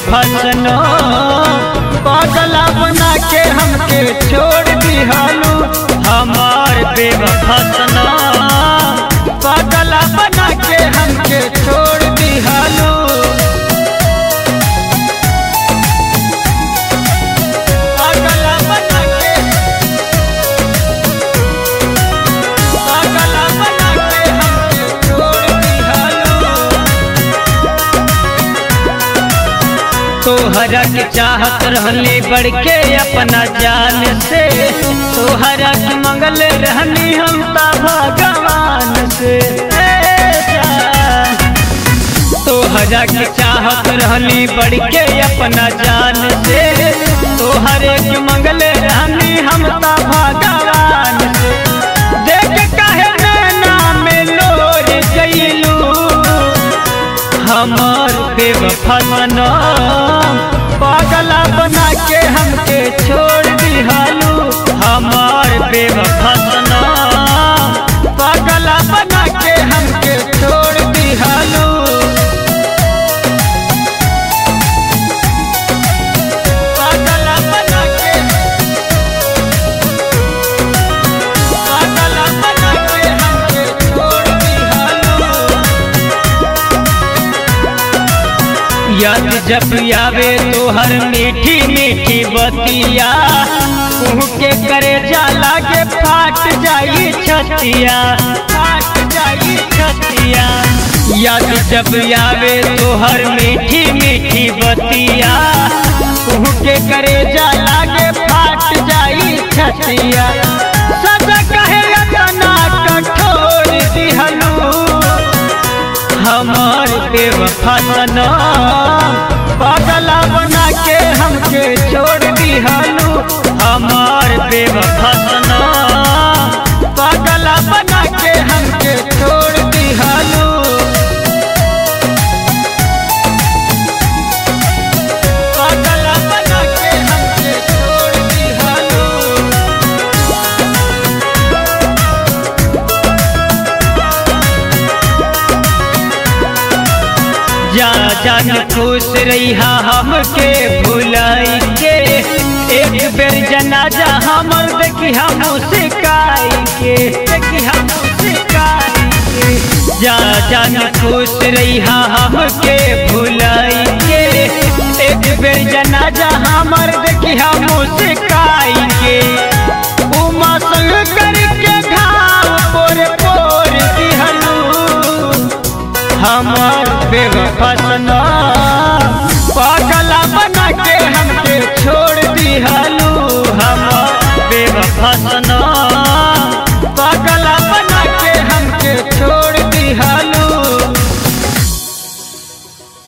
बेवफसनो पागला बना के हमके छोड़ दिहालू हमार बेवफसनो पागला बना के हमके छोड़ दिहालू पागला बना के पागला बना के हमके छोड़ दिहालू तोहरा के चाहत रहली बढ़ के अपना जान से तोहरा के मंगल रहनी हम ता भगवान से ए जान। तोहरा के चाहत रहली बढ़ के अपना जान से तोहरे के मंगल रहनी हम ता भगवान से देख काहे नैना में लोर गइलू हमार बेवफाना पागला बना के हमके छोड़ दिहालू हमार बेवफाना पागला बना के हमके छोड़ दिहालू पागला बना के पागला बना के हमके छोड़ दिहालू याद जब आवे तोहर मीठी मीठी बतिया कुह के करे जाला के फाट जाई छतिया फाट जाई छतिया याद जब आवे तोहर मीठी मीठी बतिया कुह के करे जाला के फाट जाई छतिया सदा कहे तना कठोर दिहलू हमार बेवफाना पागला बना के हमके छोड़ दिहालू हमार बेवफाना पागला बना के हमके छोड़ दिहालू पागला बना के हमके छोड़ दिहालू जा जान खुश रहिहा हमके भुलाई के एक बेर जनाजा हमर देखी हम सिकाई के देखी हम सिकाई के जा जान खुश रहिहा हमके भुलाई के एक बेर जनाजा हमर देखी हम सिकाई के उमा संग करके घाव पोर पोर दिहलू हमार बेवफाना